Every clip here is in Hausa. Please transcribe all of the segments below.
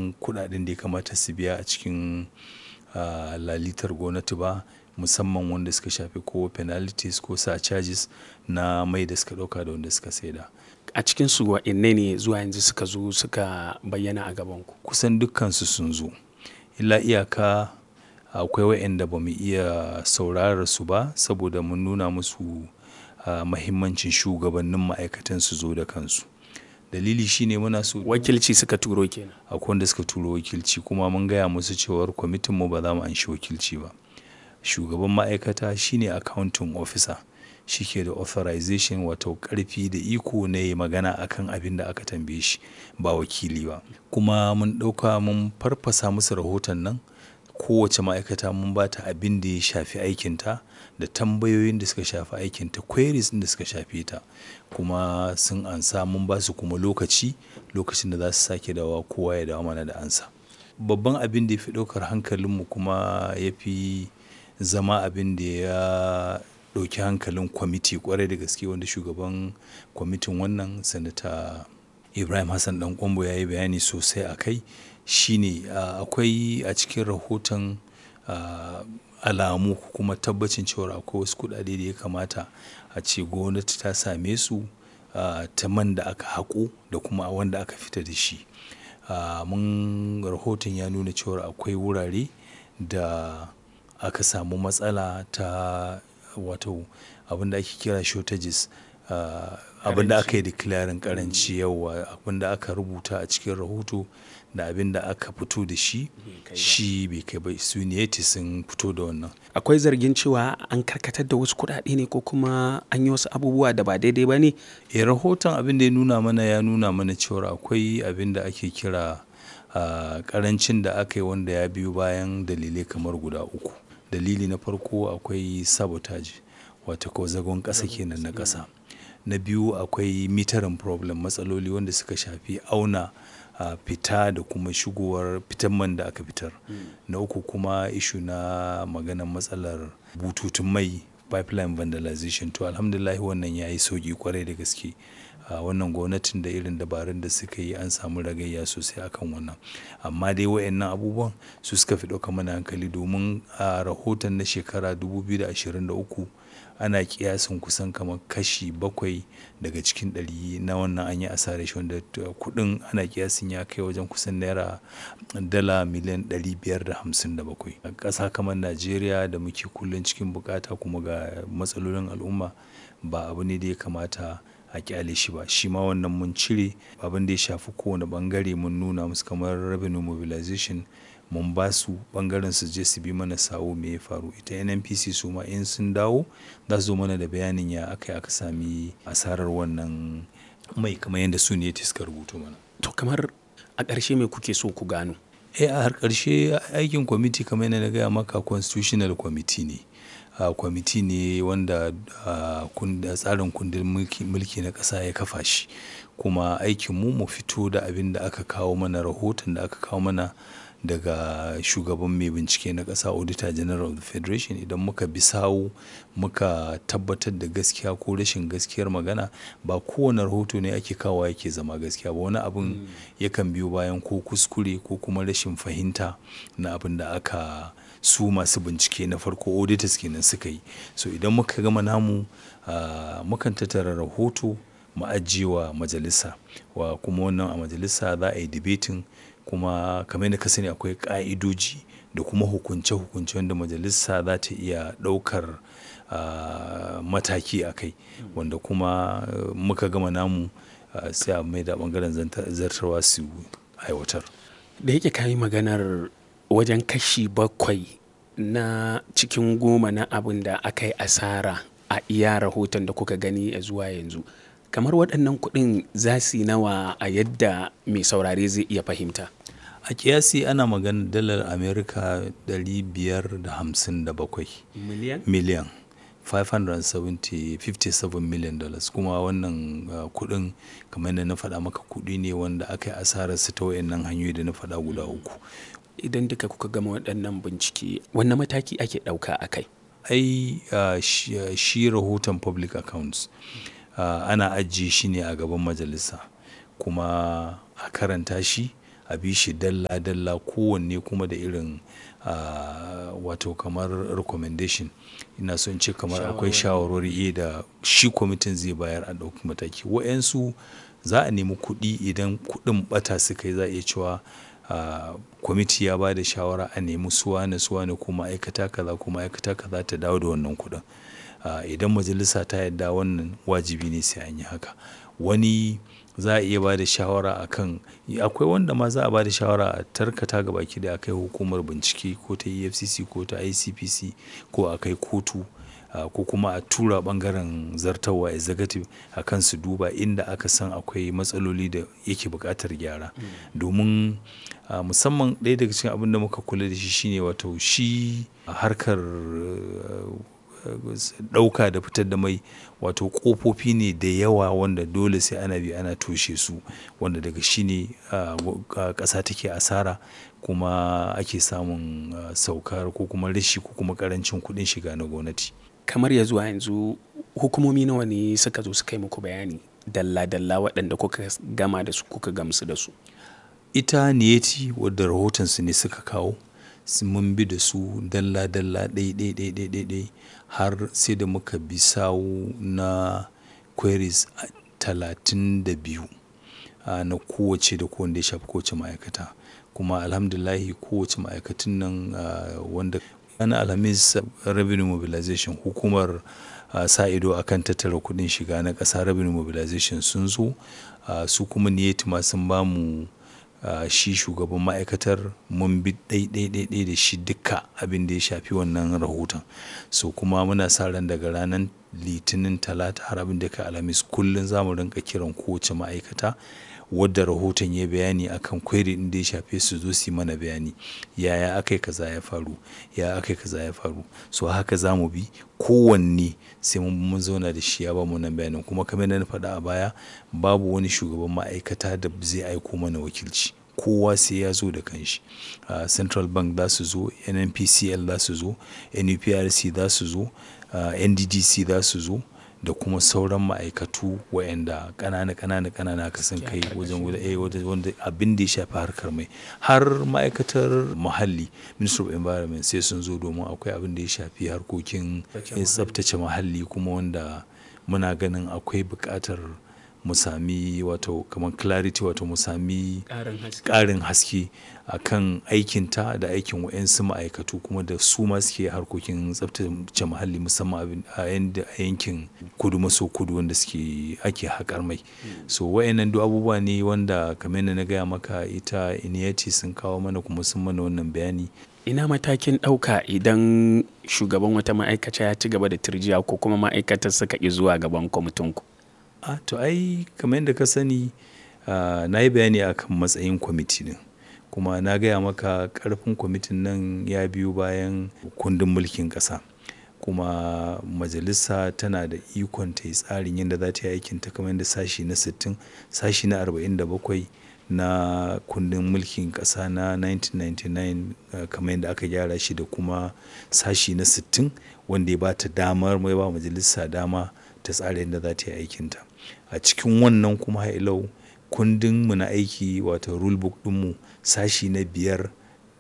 san kuɗaɗen da ya kamata su biya a cikin uh, lalitar gwamnati ba musamman wanda suka shafi ko penalties ko charges na mai da suka ɗauka da wanda suka saida. a cikin su wa'inne ne zuwa yanzu suka zo suka bayyana a gabanku kusan dukkansu sun zo illa iyaka akwai waɗanda ba mu iya saurarar su ba saboda mun nuna musu uh, mahimmancin shugabannin ma'aikatan su zo da kansu dalili shine muna so wakilci suka turo kenan akwai wanda suka turo wakilci kuma mun gaya musu cewar kwamitin mu ba za mu anshi wakilci ba shugaban ma'aikata shine accounting officer shi ke da authorization wato karfi da iko na yi magana akan abin da aka tambaye shi ba wakili ba kuma mun ɗauka mun farfasa musu rahoton nan kowace ma'aikata mun ba ta abin da ya shafi aikinta da tambayoyin da suka shafi aikinta queries da suka shafe ta kuma sun ansa mun ba su kuma lokaci lokacin da za su sake dawa kowa ya dawo mana da ansa babban abin da ya fi ɗaukar hankalinmu kuma ya fi zama abin da ya ɗauki hankalin kwamiti kwarai da gaske wanda shugaban kwamitin wannan sanata ibrahim hassan dan kwambo ya yi bayani sosai a kai shine akwai a cikin rahoton alamu kuma tabbacin cewa akwai wasu kuɗaɗe da ya kamata a ce gwamnati ta same su ta man da aka haƙo da kuma wanda aka fita da shi mun rahoton ya nuna cewa akwai wurare da aka samu matsala ta wato abinda ake kira shortages abinda aka yi declaring karanci yawa abinda aka rubuta a cikin rahoto da abinda aka fito da shi shi bai kai ba su ne sun fito da wannan akwai zargin cewa an karkatar da wasu kuɗaɗe ne ko kuma an yi wasu abubuwa da ba daidai ba ne e rahoton abin da ya nuna mana ya nuna mana cewa akwai abin da ake kira karancin da aka yi wanda ya biyo bayan dalilai kamar guda uku dalili na farko akwai sabotage wata ko zagon ƙasa kenan na ƙasa na biyu akwai mitarin problem matsaloli wanda suka shafi auna uh, fita da kuma shigowar fitan man da aka fitar mm. na uku kuma ishu na maganar matsalar bututun mai pipeline vandalization to alhamdulillah wannan ya yi sauki kwarai da gaske a uh, wannan gwamnatin da irin dabarun da suka yi an samu ragayya sosai akan wannan amma dai wayannan abubuwan su suka fi ɗauka mana hankali domin a uh, rahoton na shekara 2023 ana kiyasin kusan kamar kashi bakwai daga cikin ɗari na wannan an yi asarar shi wanda kuɗin ana kiyasin ya kai wajen kusan naira dala miliyan 557 a ƙasa kamar najeriya da muke kullum cikin bukata kuma ga matsalolin al'umma ba abu ne da ya kamata a kyale shi ba shi ma wannan mun cire abin da ya shafi kowane bangare mun nuna musu kamar revenue mobilization mun ba su bangaren su je su bi mana sawo me ya faru ita nnpc su ma in sun dawo za su zo mana da bayanin ya aka aka sami asarar wannan mai kamar yadda su ne suka rubuto mana to kamar a ƙarshe me kuke so ku gano eh a har ƙarshe aikin kwamiti kamar yadda na gaya maka constitutional committee ne uh, kwamiti ne wanda uh, tsarin kundin mulki na ƙasa ya kafa shi kuma aikinmu mu fito da abin da aka kawo mana rahoton da aka kawo mana daga shugaban mai bincike na ƙasa auditor general of the federation idan muka bi sawu muka tabbatar da gaskiya ko rashin gaskiyar magana ba kowane rahoto ne ake kawo yake zama gaskiya ba wani abin mm. yakan biyo bayan ko kuskure ko kuma rashin fahimta na abin da aka su masu bincike na farko auditors kenan suka yi so idan muka gama namu uh, mukan tattara rahoto mu ajiyewa majalisa wa kuma wannan a majalisa za a yi debating kuma kamar yadda ka sani akwai ka'idoji da kuma hukunce-hukunce wanda majalisa za ta iya ɗaukar uh, mataki a kai wanda kuma uh, muka gama namu uh, sai a mai da ɓangaren zartarwa su aiwatar da yake kayi maganar wajen kashi bakwai na cikin goma na abin da aka yi asara a iya rahoton da kuka gani a zuwa yanzu kamar waɗannan kuɗin za su yi nawa a yadda mai saurare zai iya fahimta a kiyasi ana magana dalar amerika 557 miliyan miliyan 557 million dollars kuma wannan uh, kudin kamar da na faɗa maka kudi ne wanda aka yi asarar su ta wayannan hanyoyi da na faɗa guda uku idan duka kuka gama waɗannan bincike wannan mataki ake ɗauka a kai ai uh, shi, uh, shi rahoton public accounts ana ajiye shi ne a gaban majalisa kuma a karanta shi a bi shi dalla-dalla kowanne kuma da irin wato kamar recommendation ina son ce kamar akwai shawarwari da shi kwamitin zai bayar a ɗauki mataki wa'yansu za a nemi kuɗi idan kuɗin ɓata suka yi za a iya cewa kwamiti ya ba da shawara a nemi suwane suwane ko ma'aikata kaza ko ma'aikata kaza ta dawo da wannan kuɗin idan majalisa ta yarda wannan wajibi ne sai an yi haka wani za a iya ba da shawara a kan akwai wanda ma za a ba da shawara a tarkata ga baki da akai hukumar bincike ko ta efcc ko ta icpc ko a kai kotu ko kuma a tura bangaren zartawa executive a kan su duba inda aka san akwai matsaloli da yake buƙatar gyara domin musamman ɗaya daga cikin abin da muka kula da shi shine wato shi harkar ɗauka da fitar da mai wato ƙofofi ne da yawa wanda dole sai ana bi ana toshe su wanda daga shi ne ƙasa take asara kuma ake samun saukar ko kuma rashi ko kuma ƙarancin kuɗin shiga na gwamnati kamar ya zuwa yanzu hukumomi nawa ne suka zo suka yi muku bayani dalla-dalla waɗanda kuka gama da su kuka gamsu da su ita niyeti wadda rahotonsu ne suka kawo mun bi da su dalla-dalla ɗai-ɗai har sai da muka bi sawu na queries talatin da biyu na kowace da kowanne ya shafi kowace ma'aikata kuma alhamdulahi kowace ma'aikatun nan wanda ana alhamis revenue mobilization hukumar sa ido akan tattara kudin shiga na ƙasa revenue mobilization sun zo su kuma niyeti ma sun bamu Uh, shi shugaban ma'aikatar mun bi ɗai da shi duka abin da ya shafi wannan rahoton so kuma muna sa ran daga ranar litinin talata har abin da ka alhamis kullum za mu rinka kiran kowace ma'aikata wadda rahoton ya bayani akan kweri din da ya shafe su zo su mana bayani yaya aka yi kaza ya faru ya aka yi kaza ya faru so haka za mu bi kowanne sai mun zauna da shi ya ba mu nan bayanin kuma kamar na faɗa a baya babu wani shugaban ma'aikata da zai aiko mana wakilci kowa sai ya zo da kanshi uh, central bank za su zo nnpcl za su zo nuprc za su zo uh, nddc za su zo da kuma sauran ma'aikatu waɗanda ƙanana ƙanana ƙanana ka san kai wajen wanda abin da ya shafi harkar mai har ma'aikatar muhalli ministry of environment sai sun zo domin akwai abin da ya shafi harkokin tsaftace muhalli kuma wanda muna ganin akwai buƙatar mu sami wato kamar clarity wato mu sami ƙarin haske a kan aikinta da aikin wa'yansu ma'aikatu kuma da su ma suke harkokin tsabtace muhalli musamman a yankin kudu maso kudu wanda suke ake haƙar mai so wa'yannan duk abubuwa ne wanda kamar na gaya maka ita iniyati sun kawo mana kuma sun mana wannan bayani ina matakin ɗauka idan shugaban wata ma'aikata ya ci gaba da turjiya ko kuma ma'aikatar suka ƙi zuwa gaban kwamitinku a to ai kamar yadda ka sani na yi bayani akan matsayin kwamiti din kuma na gaya maka karfin kwamitin nan ya biyu bayan kundin mulkin ƙasa kuma majalisa tana da ikon ta yi tsarin yadda za ta yi aikin ta kamar yadda sashi na 60 sashi na 47 na kundin mulkin ƙasa na 1999 kamar yadda aka gyara shi da kuma sashi na 60 wanda ya ba ta damar mai ba majalisa dama ta tsara yadda za ta yi aikinta a cikin wannan kuma hailau kundin mu na aiki wato rulebook ɗinmu sashi na biyar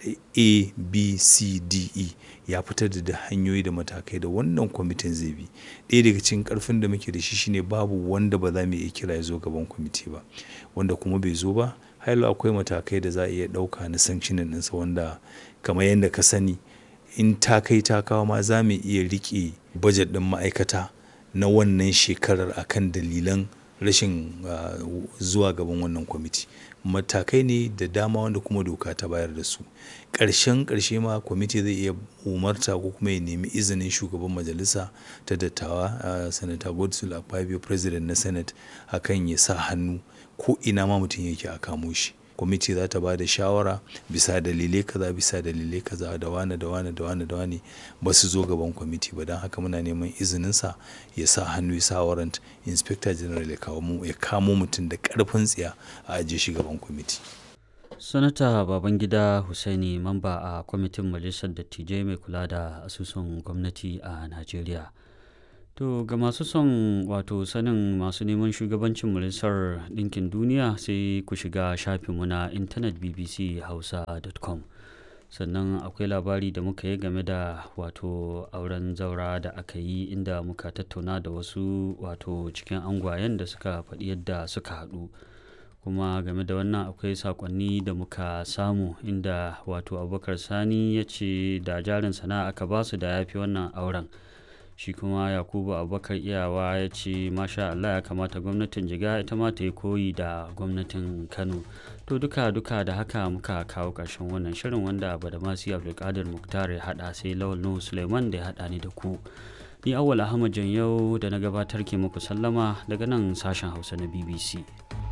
a b c d e ya fitar da hanyoyi da matakai da wannan kwamitin zai bi ɗaya daga cikin ƙarfin da muke da shi shine babu wanda ba za mu iya kira ya zo gaban kwamiti ba wanda kuma bai zo ba hailu akwai matakai da za a iya ɗauka na sanctionin ɗinsa wanda kamar yadda ka sani in ta kai ta kawo ma za mu iya riƙe bajet ɗin ma'aikata na wannan shekarar akan dalilan rashin uh, zuwa gaban wannan kwamiti matakai ne da dama wanda kuma doka ta bayar da su ƙarshen ƙarshe ma kwamiti zai iya umarta ko kuma ya nemi izinin shugaban majalisa ta dattawa uh, sanata godswill akpabio president na senate akan ya sa hannu ko ina ma mutum yake a kamo shi kwamiti za ta ba da shawara bisa dalilai kaza bisa dalilai kaza da wane da wane da wane da wane ba su zo gaban kwamiti ba don haka muna neman izininsa ya sa hannu ya sa warrant inspector general ya kamo mutum da karfin tsiya a ajiye shi gaban kwamiti sanata babangida husaini mamba a kwamitin majalisar dattijai mai kula da asusun gwamnati a najeriya To ga masu son wato sanin masu neman shugabancin majalisar ɗinkin duniya sai ku shiga shafinmu na intanet bbchausa.com sannan akwai labari da muka yi game da wato auren zaura da aka yi inda muka tattauna da wasu wato cikin angwayen da suka faɗi yadda suka haɗu kuma game da wannan akwai sakonni da muka samu inda wato abubakar sani ya ce da jarin sana'a aka basu da ya fi wannan auren shi kuma yakubu abubakar iyawa ya ce masha allah ya kamata gwamnatin jiga ita ma ta yi koyi da gwamnatin kano to duka duka da haka muka kawo ƙarshen wannan shirin wanda badamasi abdulkadir muktar ya haɗa sai lawal nuhu suleiman da ya haɗa ni da ku ni awwal ahmad yau da na gabatar ke muku sallama daga nan sashen hausa na bbc